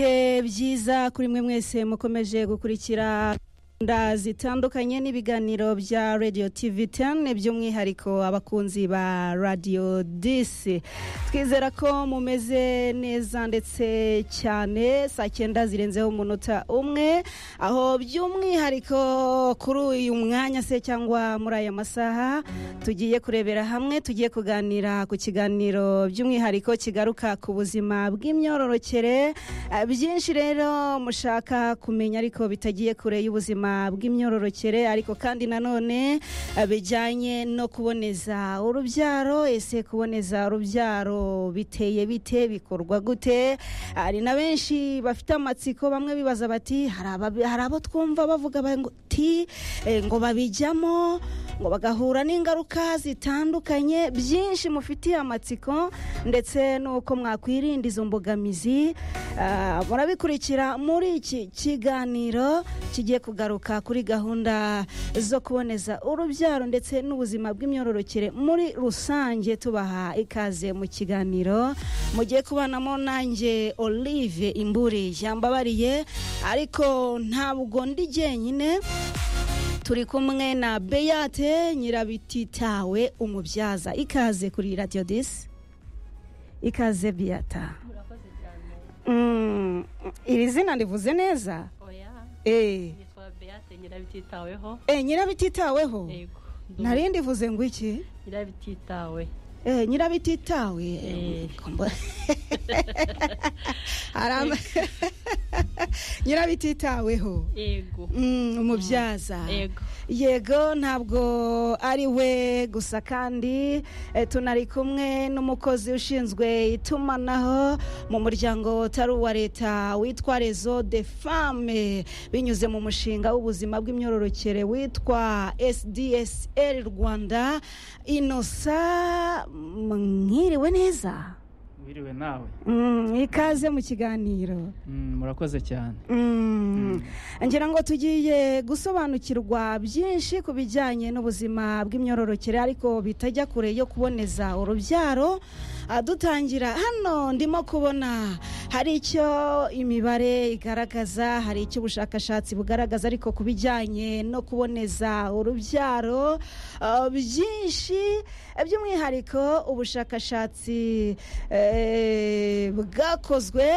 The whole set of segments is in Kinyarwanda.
ibihe byiza kuri mwe mwese mukomeje gukurikira gahunda zitandukanye n'ibiganiro bya radiyo tivi teni by'umwihariko abakunzi ba radiyo disi twizera ko mumeze neza ndetse cyane saa cyenda zirenzeho umunota umwe aho by'umwihariko kuri uyu mwanya se cyangwa muri aya masaha tugiye kurebera hamwe tugiye kuganira ku kiganiro by'umwihariko kigaruka ku buzima bw'imyororokere byinshi rero mushaka kumenya ariko bitagiye kure y'ubuzima bw'imyororokere ariko kandi nanone bijyanye no kuboneza urubyaro ese kuboneza urubyaro biteye bite bikorwa gute hari na benshi bafite amatsiko bamwe bibaza bati hari abo twumva bavuga bati ngo babijyamo ngo bagahura n'ingaruka zitandukanye byinshi mufitiye amatsiko ndetse n'uko mwakwirinda izo mbogamizi murabikurikira muri iki kiganiro kigiye kugaruka kuri gahunda zo kuboneza urubyaro ndetse n'ubuzima bw'imyororokere muri rusange tubaha ikaze mu kiganiro mugiye kubanamo nanjye olive imburi yambabariye ariko ntabwo ndi jyenyine turi kumwe na beyate nyirabititawe umubyaza ikaze kuri radiyo disi ikaze biyata iri zina rivuze neza eee nyirabititaweho nyirabititaweho narindi vuze ngo iki nyirabititawe nyirabititawe nyirabititaweho umubyaza yego ntabwo ari we gusa kandi tunari kumwe n'umukozi ushinzwe itumanaho mu muryango utari uwa leta witwa rezo de fame binyuze mu mushinga w'ubuzima bw'imyororokere witwa sdsl rwanda inosa mwiriwe neza wiriwe nawe ikaze mu kiganiro murakoze cyane ngira ngo tugiye gusobanukirwa byinshi ku bijyanye n'ubuzima bw'imyororokere ariko bitajya kure yo kuboneza urubyaro dutangira hano ndimo kubona hari icyo imibare igaragaza hari icyo ubushakashatsi bugaragaza ariko ku bijyanye no kuboneza urubyaro byinshi by'umwihariko ubushakashatsi bwakozwe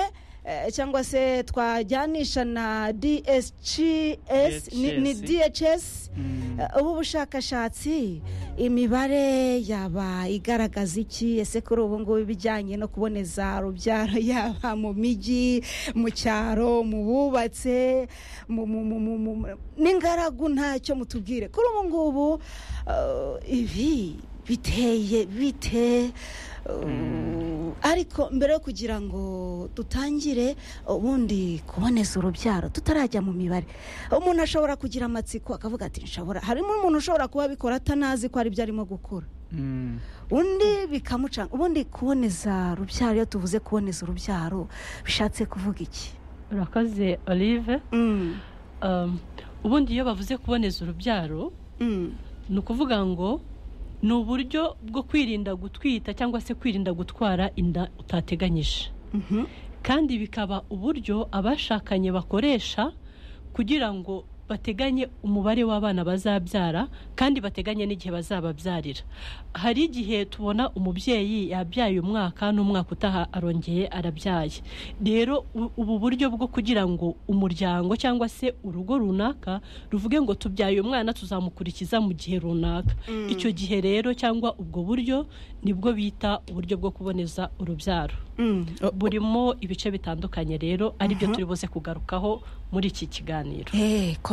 cyangwa se twajyanisha na DSCS ni DHS ubu bushakashatsi imibare yaba igaragaza iki ese kuri ubu ngubu ibijyanye no kuboneza urubyaro yaba mu mijyi mu cyaro mu bubatse n'ingaragu ntacyo mutubwire kuri ubu ngubu ibi biteye bite ariko mbere yo kugira ngo dutangire ubundi kuboneza urubyaro tutarajya mu mibare umuntu ashobora kugira amatsiko akavuga ati nshobora harimo umuntu ushobora kuba abikora atanazi ko hari ibyo arimo gukora undi bikamucanga ubundi kuboneza urubyaro iyo tuvuze kuboneza urubyaro bishatse kuvuga iki urakoze olive ubundi iyo bavuze kuboneza urubyaro ni ukuvuga ngo ni uburyo bwo kwirinda gutwita cyangwa se kwirinda gutwara inda utateganyije kandi bikaba uburyo abashakanye bakoresha kugira ngo bateganye umubare w'abana bazabyara kandi bateganye n'igihe bazababyarira hari igihe tubona umubyeyi yabyaye umwaka n'umwaka utaha arongeye arabyaye rero ubu buryo bwo kugira ngo umuryango cyangwa se urugo runaka ruvuge ngo tubyaye umwana tuzamukurikiza mu gihe runaka icyo gihe rero cyangwa ubwo buryo nibwo bita uburyo bwo kuboneza urubyaro burimo ibice bitandukanye rero aribyo turi buze kugarukaho muri iki kiganiro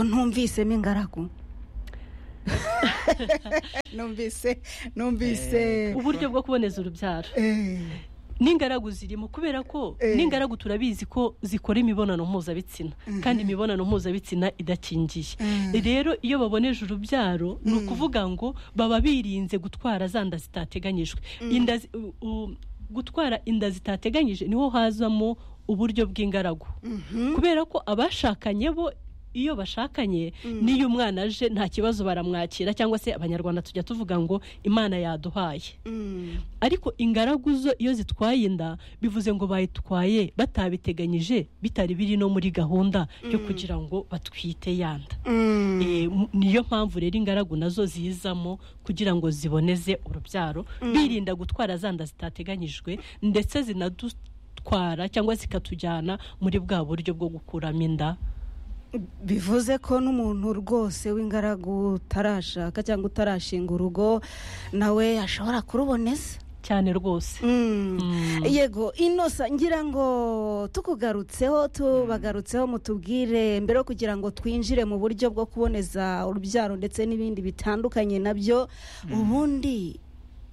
ntumvisemo ingaragu numvise numvise uburyo bwo kuboneza urubyaro n'ingaragu zirimo kubera ko n'ingaragu turabizi ko zikora imibonano mpuzabitsina kandi imibonano mpuzabitsina idakingiye rero iyo baboneje urubyaro ni ukuvuga ngo baba birinze gutwara za nda zitateganyijwe gutwara inda zitateganyije niho hazamo uburyo bw'ingaragu kubera ko abashakanye bo iyo bashakanye Mm. n'iyo umwana aje nta kibazo baramwakira cyangwa se abanyarwanda tujya tuvuga ngo imana yaduhaye Mm. ariko ingaragu zo iyo zitwaye inda bivuze ngo bayitwaye batabiteganyije bitari biri no muri gahunda yo Mm. kugira ngo batwite yanda Mm. Eh, m- niyo mpamvu rero ingaragu nazo zizamo kugira ngo ziboneze urubyaro Mm. birinda gutwara zanda zitateganyijwe ndetse zinadutwara cyangwa zikatujyana muri bwa buryo bwo gukuramo inda bivuze ko n'umuntu rwose w'ingaragu utarashaka cyangwa utarashinga urugo nawe ashobora kuruboneza cyane rwose Mm. yego inosa ngira ngo tukugarutseho tubagarutseho mutubwire mbere yo kugira ngo twinjire mu buryo bwo kuboneza urubyaro ndetse n'ibindi bitandukanye nabyo ubundi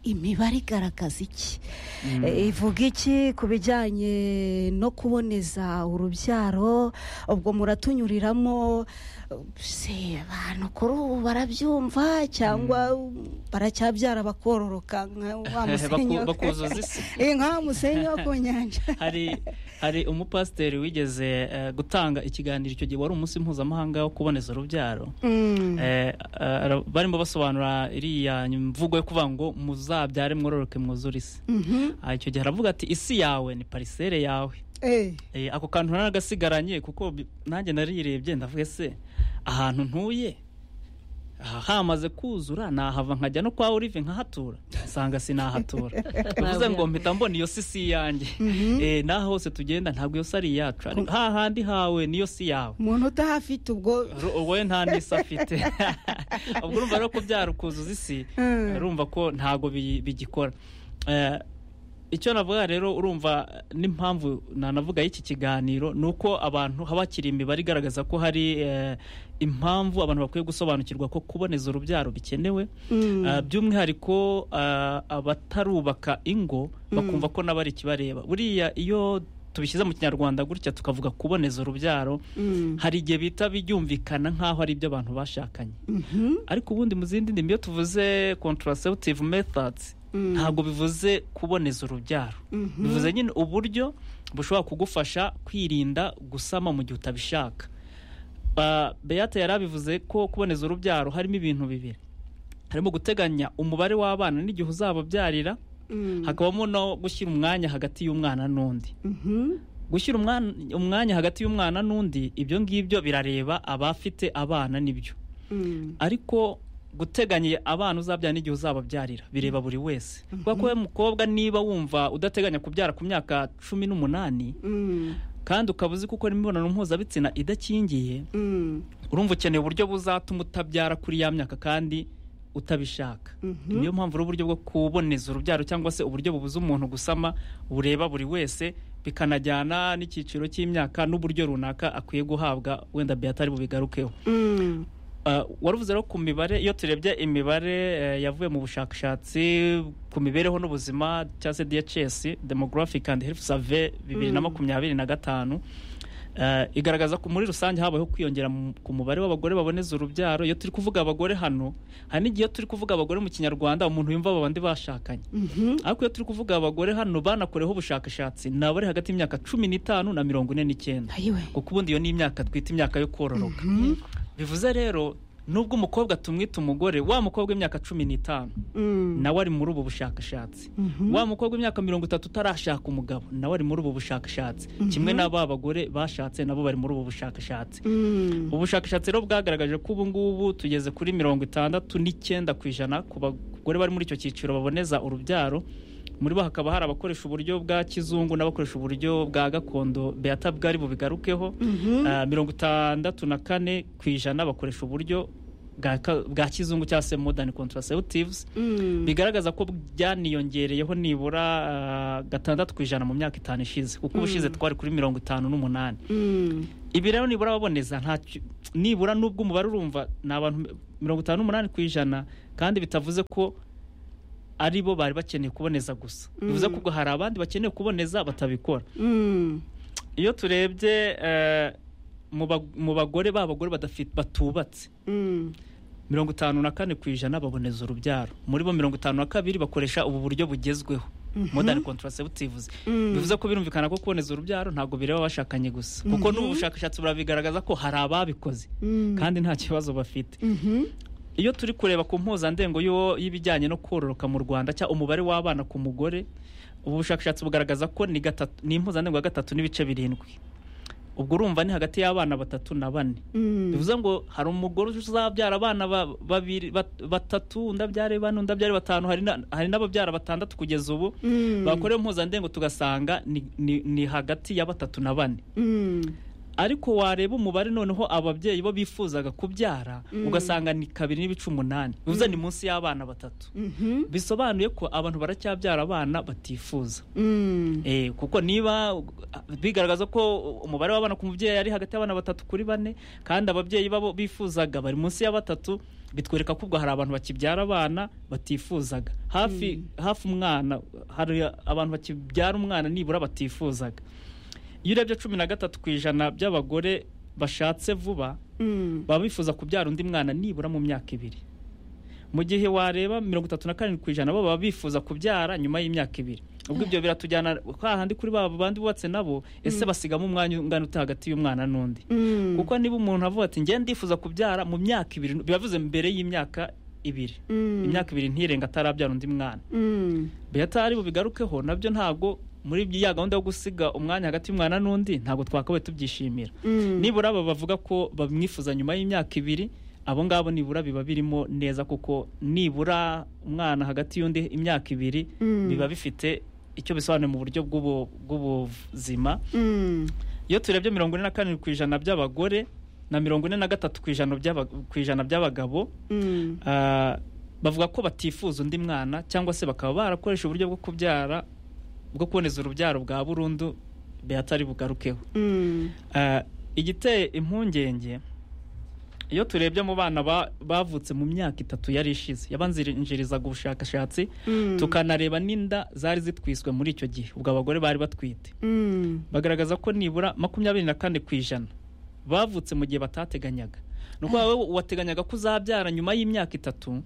imibare igaragaza iki Mm. E, ivuga iki ku bijyanye no kuboneza urubyaro ubwo muratunyuriramo se abantu kuri ubu barabyumva cyangwa baracyabyara bakororoka nka wa musenyi wo- bakuzuza isi Eh, nka wa musenyi wo ku nyanja hari hari umupasiteri wigeze eh, gutanga ikiganiro icyo gihe wari umunsi mpuzamahanga wo kuboneza urubyaro Mm, Eh, ara- barimo basobanura iriya mvugo yo kuvuga ngo muzabyare mwororoke mwuzure isi mhm, Ah, icyo gihe aravuga ati isi yawe ni parisere yawe eh, Eh, ako kantu naragasigaranye kuko bi- nanjye narirebye ndavuga se ahantu ntuye aha hamaze kuzura nahava nkajya no kwa olive nkahatura nsanga sinahatura bivuze ngo mpita mbona iyo si si yanjye Eh, n'aho hose tugenda ntabwo iyo si ari iyacu ariko hahandi hawe niyo si yawe umuntu utahafite ubwo Ru- wowe nta n'isi afite ubwo urumva rero kubyara ukuzuza isi Mm. urumva ko ntabwo bi- bigikora Eh, icyo navuga rero urumva n'impamvu nanavuga y'iki kiganiro ni uko abantu haba hakiri imibare igaragaza ko hari eh, impamvu abantu bakwiye gusobanukirwa ko kuboneza urubyaro bikenewe Mm. Eh, by'umwihariko eh, abatarubaka ingo bakumva ko nabo ari ikibareba buriya iyo tubishyize mu kinyarwanda gutya tukavuga kuboneza urubyaro Mm, hari igihe bita byumvikana nk'aho ari ibyo abantu bashakanye mhm, ariko ubundi mu zindi ndimi iyo tuvuze contraceptive methods Mm. ntabwo bivuze kuboneza urubyaro mhm, bivuze nyine uburyo bushobora kugufasha kwirinda gusama mu gihe utabishaka Ba- beate yari abivuze ko kuboneza urubyaro harimo ibintu bibiri harimo guteganya umubare w'abana n'igihe uzababyarira mm, hakabamo no gushyira umwanya hagati y'umwana n'undi mhm, gushyira umwana- umwanya hagati y'umwana n'undi ibyo ngibyo birareba abafite abana nibyo mm, ariko guteganya abana uzabyara n'igihe uzababyarira bireba buri wese kuko ko wowe mukobwa niba wumva udateganya kubyara ku myaka cumi n'umunani mm, kandi ukaba uzi gukora imibonano mpuzabitsina idakingiye mm, urumva ukeneye uburyo buzatuma utabyara kuri ya myaka kandi utabishaka mhm. niyo mpamvu ari uburyo bwo kuboneza urubyaro cyangwa se uburyo bubuza umuntu gusama bureba buri wese bikanajyana n'icyiciro cy'imyaka n'uburyo runaka akwiye guhabwa wenda beata ari bubigarukeho Mm, Uh, waruvuze rero ku mibare iyo turebye imibare eh, yavuye mu bushakashatsi ku mibereho n'ubuzima cyangwa se DHS Demographic and Health Survey bibiri na Mm. makumyabiri na gatanu Eh, igaragaza ko muri rusange habayeho kwiyongera mu- ku mubare w'abagore baboneza urubyaro iyo turi kuvuga abagore hano hari n'igihe iyo turi kuvuga abagore mu kinyarwanda umuntu yumva aba bandi bashakanye mhm, ariko iyo turi kuvuga abagore hano banakoreho ubushakashatsi ni abari hagati y'imyaka cumi n'itanu na mirongo ine n'icyenda ayiwe kuko ubundi iyo ni imyaka twita imyaka yo kororoka Mhm, bivuze rero nubwo umukobwa tumwita umugore wa mukobwa w'imyaka cumi n'itanu mm, nawe ari muri ubu bushakashatsi mhm, wa mukobwa w'imyaka mirongo itatu utarashaka umugabo nawe ari muri ubu bushakashatsi kimwe na ba bagore bashatse nabo bari muri ubu bushakashatsi mm, ubushakashatsi rero bwagaragaje ko ubu ngubu tugeze kuri mirongo itandatu n'icyenda ku ijana ku bagore bari muri icyo cyiciro baboneza urubyaro muri bo hakaba hari abakoresha uburyo bwa kizungu n'abakoresha uburyo bwa gakondo beata bwari bubigarukeho mhm, Ah, mirongo itandatu na kane ku ijana bakoresha uburyo bwa ka- bwa kizungu cyangwa se modern contraceptives mm, bigaragaza ko byaniyongereyeho nibura ah, gatandatu ku ijana mu myaka itanu ishize kuko ubushize twari kuri mirongo itanu n'umunani mm, ibi rero nibura baboneza nta ki- nibura n'ubwo umubare urumva ni abantu mi- mirongo itanu n'umunani ku ijana kandi bitavuze ko ari bo bari bakeneye kuboneza gusa bivuze ko ubwo hari abandi bakeneye kuboneza batabikora mm, iyo turebye eh, mu ba- mu bagore b'abagore badafite- batubatse mm, mirongo itanu na kane ku ijana baboneza urubyaro muri bo mirongo itanu na kabiri bakoresha ubu buryo bugezweho modani kontaraseputivuzi bivuze ko birumvikana ko kuboneza urubyaro ntabwo bireba abashakanye gusa kuko n'ubu bushakashatsi burabigaragaza ko hari ababikoze kandi nta kibazo bafite iyo turi kureba ku mpuzandengo y'uwo- y'ibijyanye no kororoka mu rwanda cyangwa umubare w'abana ku mugore ubu bushakashatsi bugaragaza ko ni gatatu ni impuzandengo ya gatatu n'ibice birindwi ubwo urumva ni hagati y'abana batatu na bane bivuze ngo hari umugore uzabyara abana ba- babiri bat- batatu undi abyare bane undi abyare batanu hari na- hari n'ababyara batandatu kugeza ubu bakorewe impuzandengo tugasanga ni, ni, ni hagati ya batatu na bane ariko wareba umubare noneho ababyeyi bo bifuzaga kubyara ugasanga ni kabiri n'ibice umunani bivuze ni munsi y'abana batatu bisobanuye ko abantu baracyabyara abana batifuza Eh, kuko niba uh, bigaragaza ko umubare w'abana ku mubyeyi ari hagati y'abana batatu kuri bane kandi ababyeyi babo bifuzaga bari munsi ya batatu bitwereka ko ubwo hari abantu bakibyara abana batifuzaga hafi hafi umwana hari abantu bakibyara umwana nibura batifuzaga iyo urebye cumi na gatatu ku ijana by'abagore bashatse vuba baba bifuza kubyara undi mwana nibura mu myaka ibiri mu gihe wareba mirongo itatu na karindwi ku ijana bo baba bifuza kubyara nyuma y'imyaka ibiri ubwo ibyo biratujyana kwa handi kuri ba bandi bubatse nabo ese basigamo umwanya ungana uta hagati y'umwana n'undi kuko niba umuntu avuga ati njye ndifuza kubyara mu myaka ibiri bibavuze mbere y'imyaka ibiri imyaka ibiri ntirenga atarabyara undi mwana beta ari bubigarukeho nabyo ntabwo muri byi- ya gahunda yo gusiga umwanya hagati y'umwana n'undi ntabwo twakabaye tubyishimira nibura aba bavuga ko bamwifuza nyuma y'imyaka ibiri abo ngabo nibura biba birimo neza kuko nibura umwana hagati y'undi imyaka ibiri biba bifite icyo bisobanuye mu buryo bw'ubu- bw'ubuzima iyo turebye mirongo ine na karindwi ku ijana by'abagore na mirongo ine na gatatu ku ijana by'aba- ku ijana by'abagabo ah, bavuga ko batifuza undi mwana cyangwa se bakaba barakoresha uburyo bwo kubyara bwo kuboneza urubyaro bwa burundu beatari bugarukeho Ah, igiteye impungenge iyo turebye mu bana ba- bavutse mu myaka itatu yari ishize yabanzirizaga ubushakashatsi tukanareba n'inda zari zitwiswe muri icyo gihe ubwo abagore bari batwite bagaragaza ko nibura makumyabiri na kane ku ijana bavutse mu gihe batateganyaga ni ukuvuga wowe wateganyaga ko uzabyara nyuma y'imyaka itatu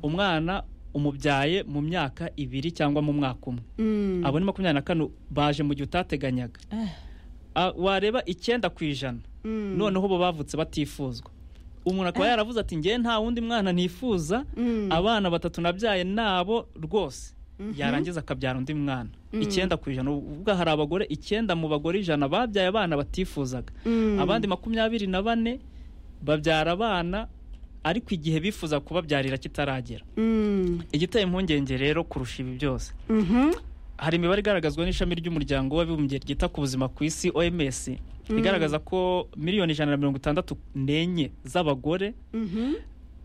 umwana umubyaye mu myaka ibiri cyangwa mu mwaka umwe abo ni makumyabiri na kane baje mu gihe utateganyaga Ah, wareba icyenda ku ijana noneho bo bavutse batifuzwa umuntu akaba yaravuze ati ngewe nta wundi mwana nifuza abana batatu nabyaye nabo rwose yarangiza akabyara undi mwana icyenda ku ijana ubwo hari abagore icyenda mu bagore ijana babyaye abana batifuzaga abandi makumyabiri na bane babyara abana ariko igihe bifuza kubabyarira kitaragera igiteye impungenge rero kurusha ibi byose hari imibare igaragazwa n'ishami ry'umuryango w'abibumbye ryita ku buzima ku isi oms igaragaza ko miliyoni ijana na mirongo itandatu n'enye z'abagore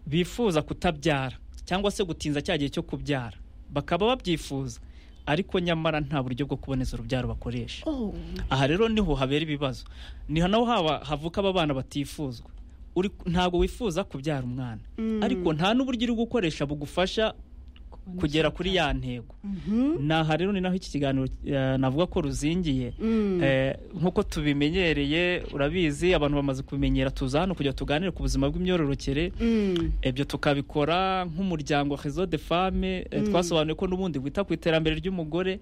bifuza kutabyara cyangwa se gutinza cya gihe cyo kubyara bakaba babyifuza ariko nyamara nta buryo bwo kuboneza urubyaro bakoresha aha rero niho habera ibibazo niho naho haba havuka aba bana batifuzwa Uri- ntabwo wifuza kubyara umwana ariko nta n'uburyo uri gukoresha bugufasha kugera kuri ya ntego naha rero ni naho iki kiganiro eh, navuga ko ruzingiye Eh, nk'uko tubimenyereye urabizi abantu bamaze kubimenyera tuza hano kugira tuganire ku buzima bw'imyororokere ibyo tukabikora nk'umuryango rezo de fame eh, twasobanuye ko n'ubundi wita ku iterambere ry'umugore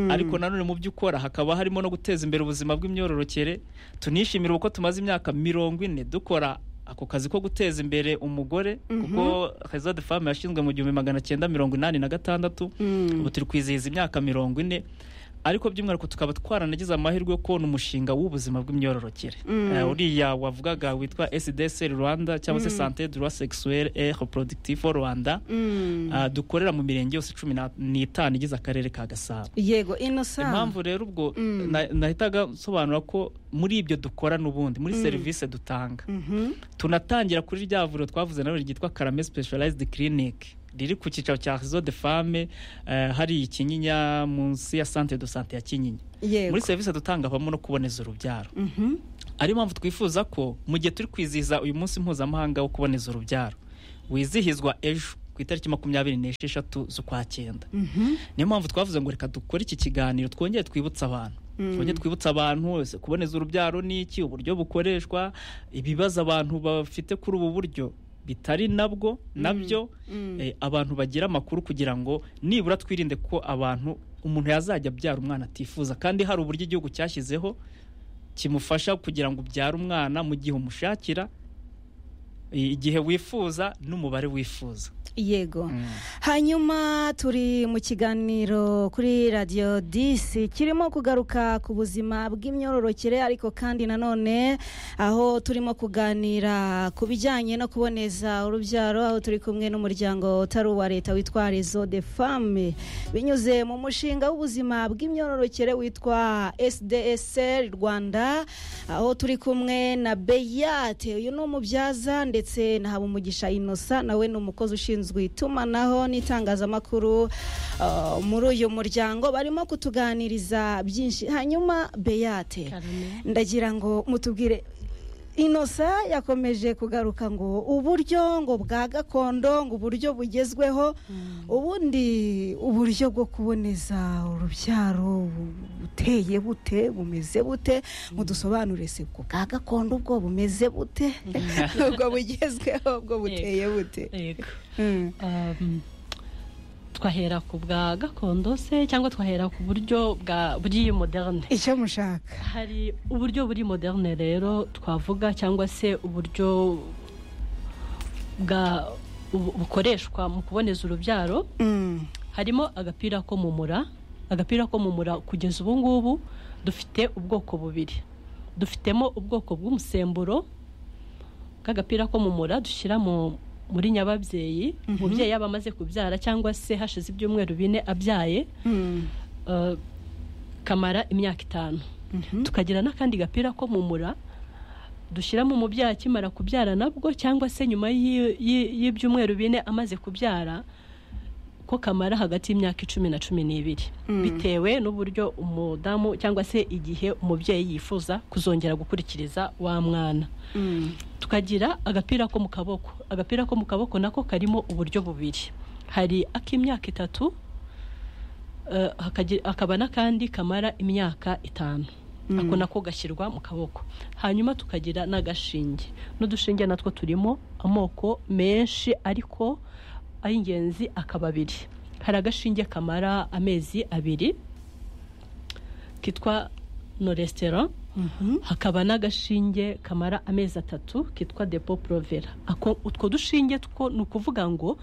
ariko nanone mu byo ukora hakaba harimo no guteza imbere ubuzima bw'imyororokere tunishimira uko tumaze imyaka mirongo ine dukora ako kazi ko guteza imbere umugore kuko rezo de fame yashinzwe mu gihumbi magana cyenda mirongo inani na gatandatu ubu turi kwizihiza imyaka mirongo ine ariko by'umwihariko tukaba twaranagize amahirwe yo kubona umushinga w'ubuzima bw'imyororokere Eh, uriya wavugaga witwa sdsr rwanda cyangwa se sante droit sexuel et reproductif au rwanda Ah, dukorera mu mirenge yose cumi na- n'itanu igize akarere ka gasabo yego inosa impamvu rero ubwo na- nahitaga nsobanura ko muri ibyo dukora n'ubundi muri serivisi dutanga tunatangira kuri rya vuriro twavuze nawe ryitwa karame specialized clinic riri ku cyicaro cya réseau de femme eh, hari ikinyinya munsi ya centre de santé ya kinyinya yego muri serivisi dutanga habamo no kuboneza urubyaro ari mpamvu twifuza ko mu gihe turi kwizihiza uyu munsi mpuzamahanga wo kuboneza urubyaro wizihizwa ejo ku itariki makumyabiri n'esheshatu z'ukwa cyenda niyo mpamvu twavuze ngo reka dukore iki kiganiro twongere twibutse abantu twongere twibutse abantu wese kuboneza urubyaro ni iki uburyo bukoreshwa ibibazo abantu bafite kuri ubu buryo bitari nabwo nabyo eh, abantu bagira amakuru kugira ngo nibura twirinde ko abantu umuntu yazajya abyara umwana atifuza kandi hari uburyo igihugu cyashyizeho kimufasha kugira ngo ubyare umwana mu gihe umushakira i- igihe wifuza n'umubare wifuza yego hanyuma turi mu kiganiro kuri radiyo disi kirimo kugaruka ku buzima bw'imyororokere ariko kandi nanone aho turimo kuganira ku bijyanye no kuboneza urubyaro aho turi kumwe n'umuryango utari uwa leta witwa rezo de fame binyuze mu mushinga w'ubuzima bw'imyororokere witwa sdsr rwanda aho turi kumwe na beyate uyu ni umubyaza ndetse na habumugisha inosa nawe ni umukozi ushinzwe itumanaho n'itangazamakuru uh, muri uyu muryango barimo kutuganiriza byinshi hanyuma beyate Carmen. ndagira ngo mutubwire inosa yakomeje kugaruka ngo uburyo ngo bwa gakondo ngo uburyo bugezweho ubundi uburyo bwo kuboneza urubyaro bu- buteye bute bumeze bute mudusobanure se ubwo bwa gakondo ubwo bumeze bute ubwo bugezweho ubwo buteye bute yego Mm. Um, twahera ku bwa gakondo se cyangwa twahera ku buryo bwa bw'iyi moderne icyo mushaka hari uburyo buri moderne rero twavuga cyangwa se uburyo bwa bu- bukoreshwa mu kuboneza urubyaro Mm. harimo agapira ko mu mura agapira ko mu mura kugeza ubu ngubu dufite ubwoko bubiri dufitemo ubwoko bw'umusemburo bw'agapira ko mu mura dushyira mu muri nyababyeyi umubyeyi yaba amaze kubyara cyangwa se hashize ibyumweru bine abyaye Mm. eh, kamara imyaka itanu tukagira n'akandi gapira ko mu mura dushyiramo umubyeyi akimara kubyara nabwo cyangwa se nyuma y'i- y'i- y'ibyumweru bine amaze kubyara ko kamara hagati y'imyaka icumi na cumi n'ibiri Mm. bitewe n'uburyo umudamu cyangwa se igihe umubyeyi yifuza kuzongera gukurikiriza wa mwana Mm. tukagira agapira ko mu kaboko agapira ko mu kaboko nako karimo uburyo bubiri hari ak'imyaka itatu eh, hakagi- hakaba n'akandi kamara imyaka itanu ako nako gashyirwa mu kaboko hanyuma tukagira n'agashinge n'udushinge natwo turimo amoko menshi ariko ay'ingenzi akaba abiri hari agashinge kamara amezi abiri kitwa noresitera Mhm. hakaba n'agashinge kamara amezi atatu kitwa depo porovera Ako- utwo dushinge two ni ukuvuga ngo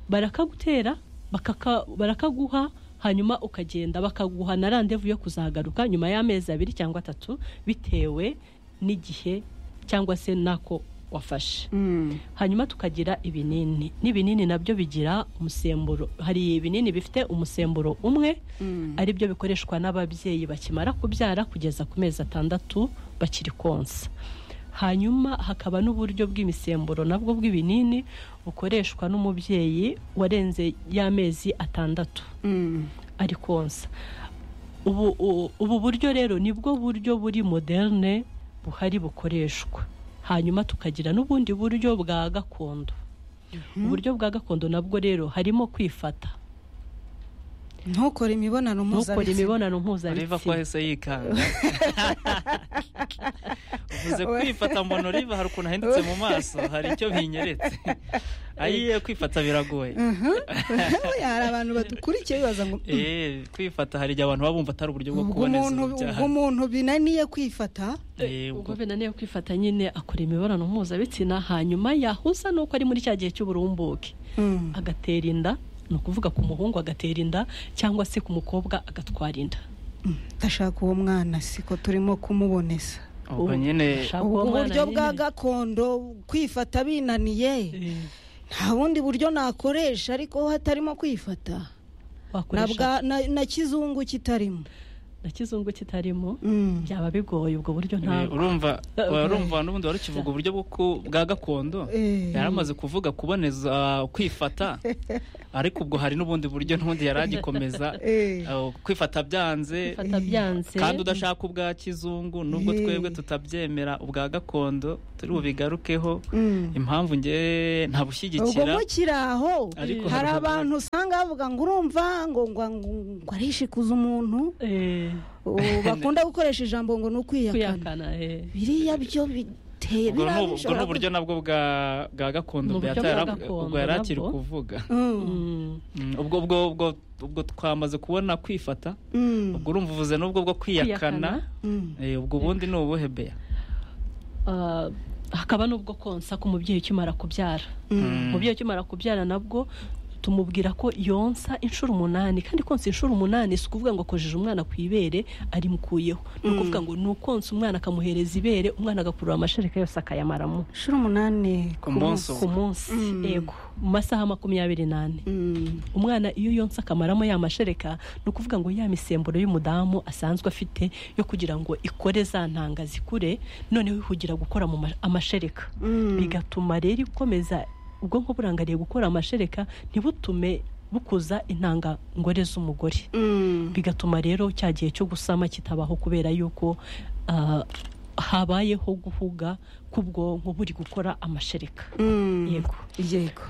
barakagutera bakaka- barakaguha hanyuma ukagenda bakaguha na randevu yo kuzagaruka nyuma y'amezi abiri cyangwa atatu bitewe n'igihe cyangwa se n'ako wafashe Mm. hanyuma tukagira ibinini n'ibinini nabyo bigira umusemburo hari ibinini bifite umusemburo umwe Mm. ari byo bikoreshwa n'ababyeyi bakimara kubyara kugeza ku mezi atandatu bakiri konsa hanyuma hakaba n'uburyo bw'imisemburo nabwo bw'ibinini bukoreshwa n'umubyeyi warenze y'amezi atandatu Mm. ari konsa ubu, u- ubu buryo rero nibwo buryo buri moderne buhari bukoreshwa hanyuma tukagira n'ubundi buryo bwa gakondo uburyo bwa gakondo nabwo rero harimo kwifata ntukore imibonano ntukore mpuzabitsina imibonano riva ko mpuzabitsina hese yikanga uvuze We- kwifata mbona riva hari ukuntu ahindutse mu maso hari icyo binyeretse ayiye kwifata biragoye hari abantu badukurikiye bibaza ngo "Mm, Eh, kwifata hari igihe abantu baba bumva atari uburyo bwo ubwo kuboneza umuntu ubwo urubyaro umuntu binaniye kwifata Eh, ubwo- ubwo binaniye kwifata nyine akora imibonano mpuzabitsina hanyuma yahuza n'uko ari muri cya gihe cy'uburumbuke Mm. agatera inda ni ukuvuga ku muhungu agatera inda cyangwa se ku mukobwa agatwara inda ndashaka uwo mwana siko turimo kumuboneza ubwo nyine Ashaka uwo ubwo mwana buryo bwa nyine. gakondo kwifata binaniye Eh, nta bundi buryo nakoresha ariko hatarimo kwifata na wakoresha bwa- na- na kizungu kitarimo na kizungu kitarimo Mm. byaba bigoye ubwo buryo eh, ntabwo urumva Eh, urumva n'ubundi wari ukivuga uburyo bwo ku- bwa gakondo Eh. yari amaze kuvuga kuboneza kwifata ariko ubwo hari n'ubundi buryo n'ubundi yari agikomeza Eh. eh, kwifata byanze bifata byanze kandi udashaka ubwa kizungu nubwo Eh. twebwe tutabyemera ubwa gakondo turi bubigarukeho Mm. impamvu njye ubwo ntabushyigikira mukiri aho Ariko hari hari- abantu usanga bavuga ngo urumva ngo ngo ngo ngo arishikuza umuntu Eh, ubu bakunda gukoresha ijambo ngo ni ukwiyakana kwiyakana eh. biriya byo bite biteye ubwo ni ubu- ubwo ni birabishobora uburyo nabwo bwa bwa Ni gakondo uburyo Beata bwa yari- gakondo ubwo yari akiri nabwo. kuvuga Mm, Mm. Mm, ubwo ubwo ubwo ubwo twamaze kubona kwifata mm, ubwo urumva uvuze n'ubwo bwo Kwiyakana. kwiyakana mm. Eh, ubwo ubundi ni ubuhe beya Ah, hakaba n'ubwo konsa ku mubyeyi ukimara kubyara Mm. umubyeyi ukimara kubyara nabwo tumubwira ko yonsa inshuro umunani kandi konsa inshuro umunani si ukuvuga ngo akojeje umwana ku ibere arimukuyeho ni ukuvuga ngo ni ukonsa umwana akamuhereza ibere umwana agakurura amashereka yose akayamaramo inshuro umunani ku munsi ku munsi Mm. yego mu masaha makumyabiri n'ane Mm, umwana iyo yonsa akamaramo ya mashereka ni ukuvuga ngo ya misemburo y'umudamu asanzwe afite yo kugira ngo ikore za ntanga zikure noneho ihugira gukora mu ma- amashereka mm. bigatuma rero ikomeza ubwonko burangariye gukora amashereka ntibutume bukuza intangangore z'umugore Mm, bigatuma rero cya gihe cyo gusama kitabaho kubera yuko ah, habayeho guhuga k'ubwonko buri gukora amashereka mm. yego yego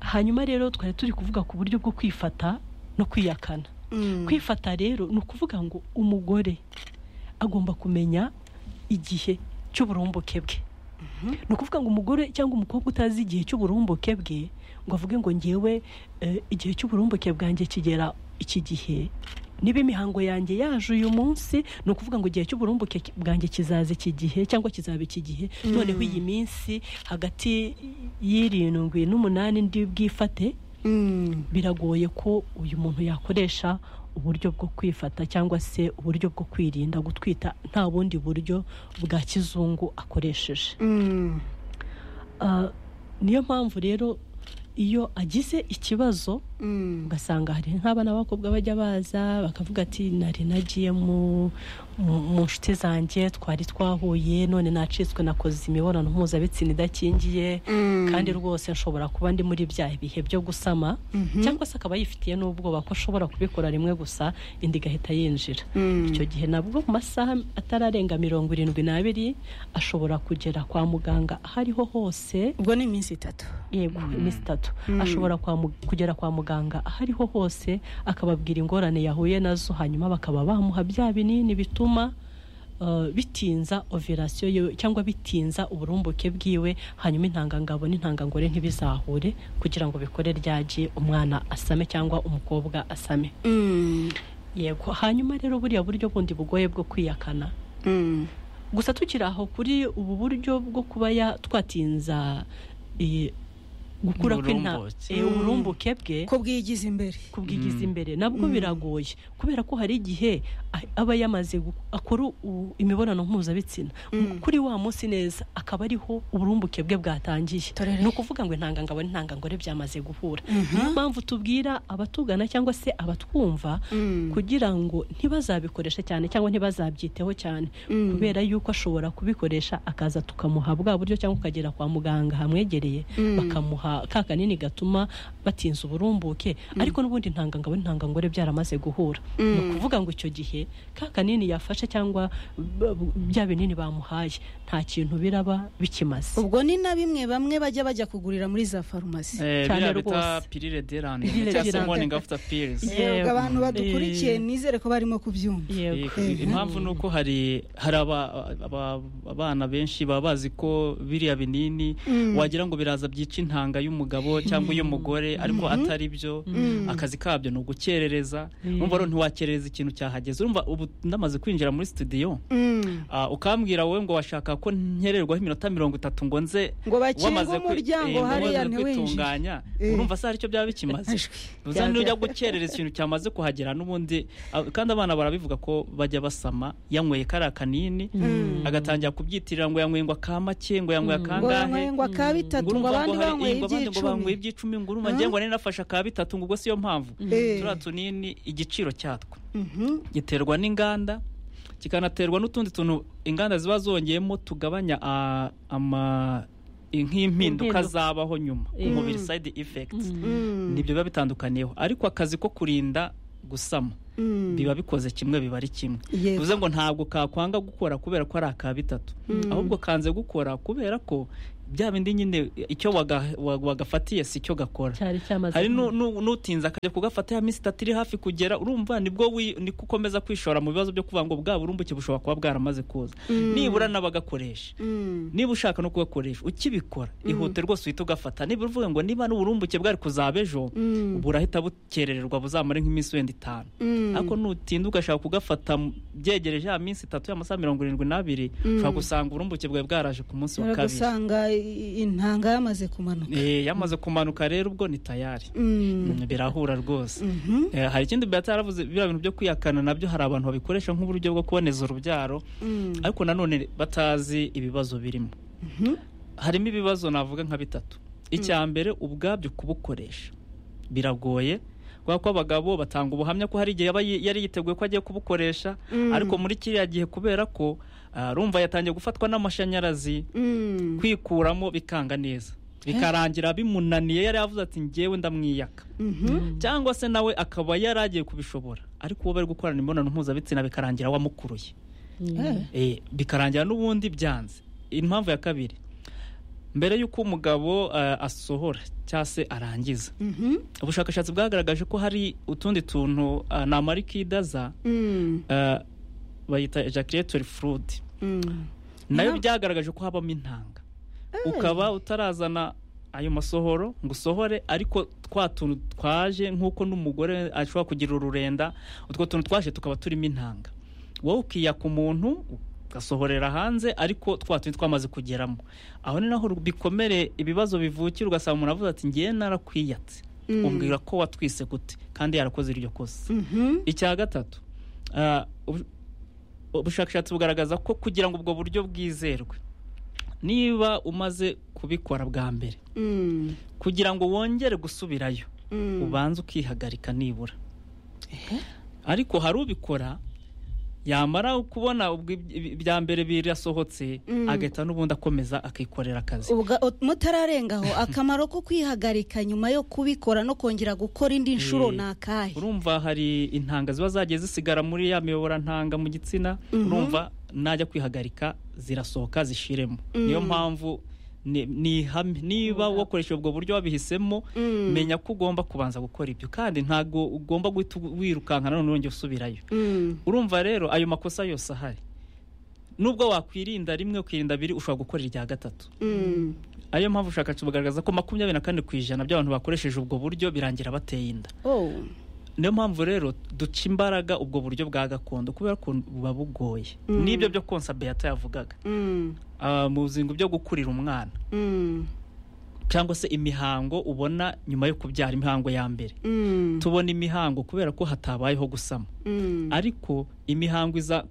hanyuma rero twari turi kuvuga ku buryo bwo kwifata no kwiyakana Mm, kwifata rero ni ukuvuga ngo umugore agomba kumenya igihe cy'uburumbuke bwe ni ukuvuga ngo umugore cyangwa umukobwa utazi igihe cy'uburumbuke bwe ngo avuge ngo ngewe eh, igihe cy'uburumbuke bwanjye kigera iki gihe niba imihango yanjye yaje uyu munsi ni ukuvuga ngo igihe cy'uburumbuke ki- bwanjye kizaza iki gihe cyangwa kizaba iki gihe noneho iyi minsi hagati y'irindwi n'umunani ndi bwifate mm, biragoye ko uyu muntu yakoresha uburyo bwo kwifata cyangwa se uburyo bwo kwirinda gutwita nta bundi buryo bwa kizungu akoresheje mm, Ah, niyo mpamvu rero iyo agize ikibazo mm, ugasanga hari nk'abana b'abakobwa bajya baza bakavuga ati nari nagiye mu mu- mu nshuti zanjye twari twahuye none nacitswe nakoze imibonano mpuzabitsina idakingiye Mm. kandi rwose nshobora kuba ndi muri bya bihe byo gusama cyangwa se akaba yifitiye n'ubwoba ko ashobora kubikora rimwe gusa indi igahita yinjira mm. icyo gihe nabwo mu masaha atararenga mirongo irindwi n'abiri ashobora kugera kwa muganga aho ariho hose ubwo ni iminsi itatu yego iminsi itatu Mm. ashobora kwa mu- kugera kwa muganga aho ariho hose akababwira ingorane yahuye nazo hanyuma bakaba bamuha bya binini bituma uh, bitinza ovirasiyo yiwe cyangwa bitinza uburumbuke bwiwe hanyuma intangangabo n'intangangore ntibizahure kugira ngo bikore ryagi umwana asame cyangwa umukobwa asame Mm, yego hanyuma rero buriya buryo bundi bugoye bwo kwiyakana mm, gusa tukiri aho kuri ubu buryo bwo kuba ya- twatinza eh, gukura kw'inta- Uburumbuke. eh, uburumbuke bwe ko bwigize imbere kubwigiza Mm. imbere nabwo biragoye kubera ko hari igihe a- aba yamaze gu- akora u- imibonano mpuzabitsina kuri wa munsi neza akaba ariho uburumbuke bwe bwatangiye Torere. ni ukuvuga ngo intangangabo n'intangangore byamaze guhura niyo mpamvu tubwira abatugana cyangwa se abatwumva Mm. kugira ngo ntibazabikoreshe cyane cyangwa ntibazabyiteho cyane Mm. kubera yuko ashobora kubikoresha akaza tukamuha bwa buryo cyangwa akagera kwa muganga hamwegereye Mm. bakamuha ka kanini gatuma batinza uburumbuke ariko n'ubundi intangangabo n'intangangore byaramaze guhura ni ukuvuga ngo icyo gihe ka kanini yafashe cyangwa b- b- bya binini bamuhaye nta kintu biraba bikimaze ubwo ni na bimwe bamwe bajya bajya kugurira muri za farumasi Eh, Cyane biriya bita rwose. pirire derani Pirire cyangwa se derande. morning after pills Yego, abantu Yego. badukurikiye nizere ko barimo kubyumva yego Eh, impamvu ni uko hari hari aba- aba- abana benshi baba bazi ko biriya binini wagira ngo biraza byica intanga y'umugabo cyangwa iy'umugore ariko atari byo akazi kabyo ni ugukerereza numva rero ntiwakerereza ikintu cyahageze urumva ubu ndamaze kwinjira muri studio Mm. Ah, ukambwira wowe ngo washaka ko nkererwaho iminota mirongo itatu ngo nze Ngo bakinge wamaze kwi- umuryango eh, ngo hariya wamaze ntiwinjire. kwitunganya Eh. urumva se hari icyo byaba bikimaze Ajwi. uza nujya gukerereza ikintu cyamaze kuhagera n'ubundi ah, kandi abana barabivuga ko bajya basama yanyweye kariya kanini agatangira kubyitirira ngo yanyweye ngo akamake ngo yanyweye ngo akangahe yanyweye ngo aka bitatu ngo urumva abandi hari- banyweye eh, ngo abandi ngo iby'icumi banyweye iby'icumi ngo urumva ngiye ngo nari nafashe aka bitatu ngo ubwo siyo mpamvu Eh. turiya tunini igiciro cyatwo Mhm. giterwa n'inganda kikanaterwa n'utundi tuntu inganda ziba zongeyemo tugabanya ah, ama nk'impinduka Impinduka. zabaho nyuma Mm. umubiri side effects Mm. nibyo biba bitandukaniyeho ariko akazi ko kurinda gusama Mm. biba bikoze kimwe biba ari kimwe Yego. bivuze ngo ntabwo kakwanga gukora kubera ko ari aka bitatu ahubwo kanze gukora kubera ko bya bindi nyine icyo waga- wa- wagafatiye si cyo gakora cyari cyamaze hari nu- nu- n'utinze akajya kugafata ya minsi itatu iri hafi kugera urumva nibwo wi- niko ukomeza kwishora mu bibazo byo kuvuga ngo bwa burumbuke bushobora kuba bwaramaze kuza nibura n'abagakoresha Mm. niba ushaka no kugakoresha ukibikora ihute rwose uhita ugafata niba uvuga ngo niba n'uburumbuke bwari kuzaba ejo Mm. ubu urahita bukerererwa buzamare nk'iminsi wenda itanu Mm. ariko nutinda ugashaka kugafata mu- byegereje ya minsi itatu y'amasaha mirongo irindwi n'abiri ushobora gusanga uburumbuke bwawe bwaraje ku munsi wa kabiri usanga intanga yamaze kumanuka Eh, yamaze kumanuka rero ubwo ni tayari Mm. Mm, birahura rwose Mhm. Eh, hari ikindi Beata yaravuze biriya bintu byo kwihakana nabyo hari abantu babikoresha nk'uburyo bwo kuboneza urubyaro Mm. ariko nanone batazi ibibazo birimo Mhm. harimo ibibazo navuga nka bitatu icya mbere ubwabyo kubukoresha biragoye kubera ko abagabo batanga ubuhamya ko hari igihe yaba yi- yari yiteguye ko agiye kubukoresha Mm. ariko muri kiriya gihe kubera ko ah, rumva yatangiye gufatwa n'amashanyarazi Mm. kwikuramo bikanga neza bikarangira bimunaniye yari yavuze ati ngewe ndamwiyaka Mhm. cyangwa se nawe akaba yari agiye kubishobora ariko uwo bari gukorana imibonano mpuzabitsina bikarangira wamukuruye Eh. Eh, bikarangira n'ubundi byanze impamvu ya kabiri mbere y'uko umugabo eh, asohora cyangwa se arangiza Mhm. ubushakashatsi bwagaragaje ko hari utundi tuntu eh, namarikidaza Mm. eh, bayita ejaculetori furude Mm. nayo Nta- byagaragaje ko habamo intanga ukaba utarazana ayo masohoro ngo usohore ariko twa tuntu twaje nk'uko n'umugore ashobora kugira ururenda utwo tuntu twaje tukaba turimo intanga wowe ukiyaka umuntu ugasohorera hanze ariko twa tundi twamaze kugeramo aho ni naho bikomere ibibazo bivukira ugasanga umuntu avuze ati ngewe narakwiyatse Mm. umbwira ko watwise gute kandi yarakoze iryo kosa Mhm. icya gatatu ah, ubu- ubushakashatsi bugaragaza ko kugira ngo ubwo buryo bwizerwe niba umaze kubikora bwa mbere Mm. kugira ngo wongere gusubirayo Mm. ubanza ukihagarika nibura ariko hari ubikora yamara kubona ubwo iby- iby- ibya mbere birasohotse Mm. agahita n'ubundi akomeza akikorera akazi Ubwa- ut- mutararengaho akamaro ko kwihagarika nyuma yo kubikora no kongera gukora indi nshuro Eh, ni akahe urumva hari intanga ziba zagiye zisigara muri ya miyoborantanga mu gitsina Mhm. urumva najya kwihagarika zirasohoka zishiremo niyo mpamvu ni- ni ihame. niba wakoresha ubwo buryo wabihisemo Mm. menya ko ugomba kubanza gukora ibyo kandi ntabwo ugomba guhita wirukanka none wongera usubirayo Mm. urumva rero ayo makosa yose ahari nubwo wakwirinda rimwe ukirinda abiri ushobora gukora irya gatatu Mm. ariyo mpamvu ubushakashatsi bugaragaza ko makumyabiri na kane ku ijana by'abantu bakoresheje ubwo buryo birangira bateye inda Oh. niyo mpamvu rero duca imbaraga ubwo buryo bwa gakondo kubera ko buba bugoye n'ibyo byo konsa beyata yavugaga Mm. Ah, mu buzingo byo gukurira umwana Mm. cyangwa se imihango ubona nyuma yo kubyara imihango ya mbere Mm. tubona imihango kubera ko hatabayeho gusama Mm. ariko imihango iza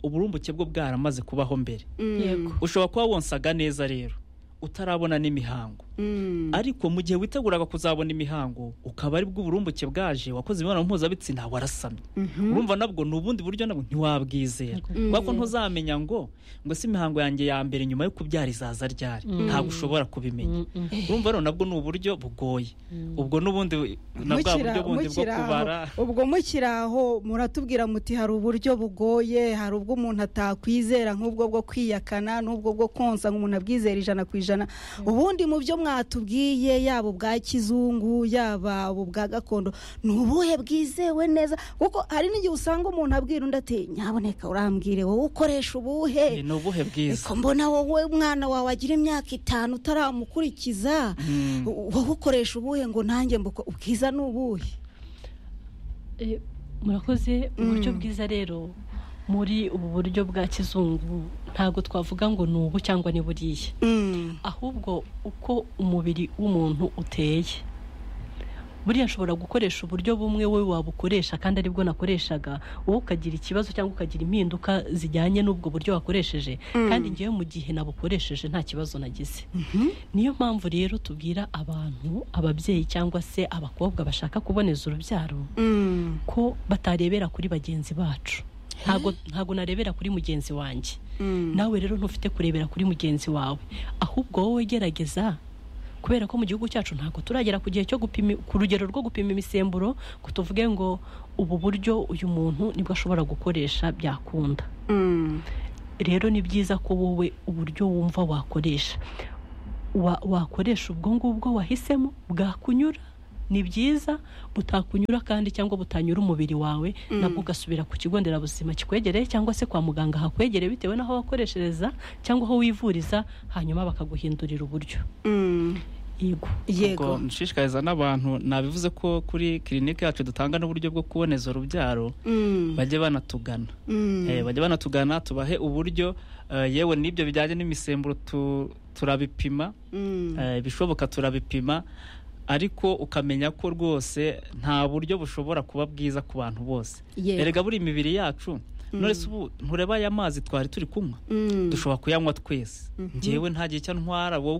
uburumbuke bwo bwaramaze kubaho mbere Mm. Yego. ushobora kuba wonsaga neza rero utarabona n'imihango Mm. ariko mu gihe witeguraga kuzabona imihango ukaba ari bwo uburumbuke bwaje wakoze imibonano mpuzabitsina warasamye Mhm. urumva nabwo ni ubundi buryo nabwo ntiwabwizera Mm. kubera ko ntuzamenya ngo ngo si imihango yanjye ya mbere nyuma yo kubyara izaza ryari ntabwo ushobora kubimenya Mm, mm. urumva rero nabwo ni uburyo bugoye ubwo n'ubundi na bwa Mukiri buryo aho- bundi bwo mukiri aho- kubara ubwo mukiri aho muratubwira muti hari uburyo bugoye hari ubwo umuntu atakwizera nk'ubwo bwo kwiyakana n'ubwo bwo konsa umuntu abwizera ijana ku ijana ubundi mu byo mwatubwiye yaba ubwa kizungu yaba ubwa gakondo ni ubuhe bwizewe neza kuko hari n'igihe usanga umuntu abwira undi ati nyaboneka urambwire wowe ukoresha ubuhe Eh, ni ubuhe bwiza Eko mbona wowe umwana wawe agira imyaka itanu utaramukurikiza u- wowe ukoresha ubuhe ngo nanjye mbuko ubwiza ni ubuhe Eh, murakoze uburyo bwiza rero muri ubu buryo bwa kizungu ntabwo twavuga ngo ni ubu cyangwa ni buriya Mm. ahubwo uko umubiri w'umuntu uteye buriya nshobora gukoresha uburyo bumwe wowe wabukoresha kandi aribwo nakoreshaga wowe ukagira ikibazo cyangwa ukagira impinduka zijyanye n'ubwo buryo wakoresheje kandi ngewe mu gihe nabukoresheje nta kibazo nagize niyo mpamvu rero tubwira abantu ababyeyi cyangwa se abakobwa bashaka kuboneza urubyaro Mm. ko batarebera kuri bagenzi bacu ntago ntago narebera kuri mugenzi wanjye Mm. nawe rero ntufite kurebera kuri mugenzi wawe ahubwo wowe gerageza kubera ko mu gihugu cyacu ntabwo turagera ku gihe cyo gupima ku rugero rwo gupima imisemburo ngo tuvuge ngo ubu buryo uyu muntu nibwo ashobora gukoresha byakunda Mm. rero ni byiza ko wowe uburyo wumva wakoresha Wa- wakoresha ubwo ngubwo wahisemo bwakunyura ni byiza butakunyura kandi cyangwa butanyura umubiri wawe nabwo ugasubira ku kigo nderabuzima kikwegereye cyangwa se kwa muganga hakwegereye bitewe n'aho wakoreshereza cyangwa aho wivuriza hanyuma bakaguhindurira uburyo Mm. yego yego Ubwo nshishikariza n'abantu nabivuze ko kuri kirinike yacu dutanga n'uburyo bwo kuboneza urubyaro Mm. bajye banatugana Mm. Eh, bajye banatugana tubahe uburyo eh, yewe n'ibyo bijyanye n'imisemburo tu- turabipima Mm. Eh, ibishoboka turabipima ariko ukamenya ko rwose nta buryo bushobora kuba bwiza ku bantu bose Yego. erega buri imibiri yacu none se ubu ntureba aya mazi twari turi kunywa Mm. dushobora kuyanywa twese ngewe nta gihe icyo ntwara wowe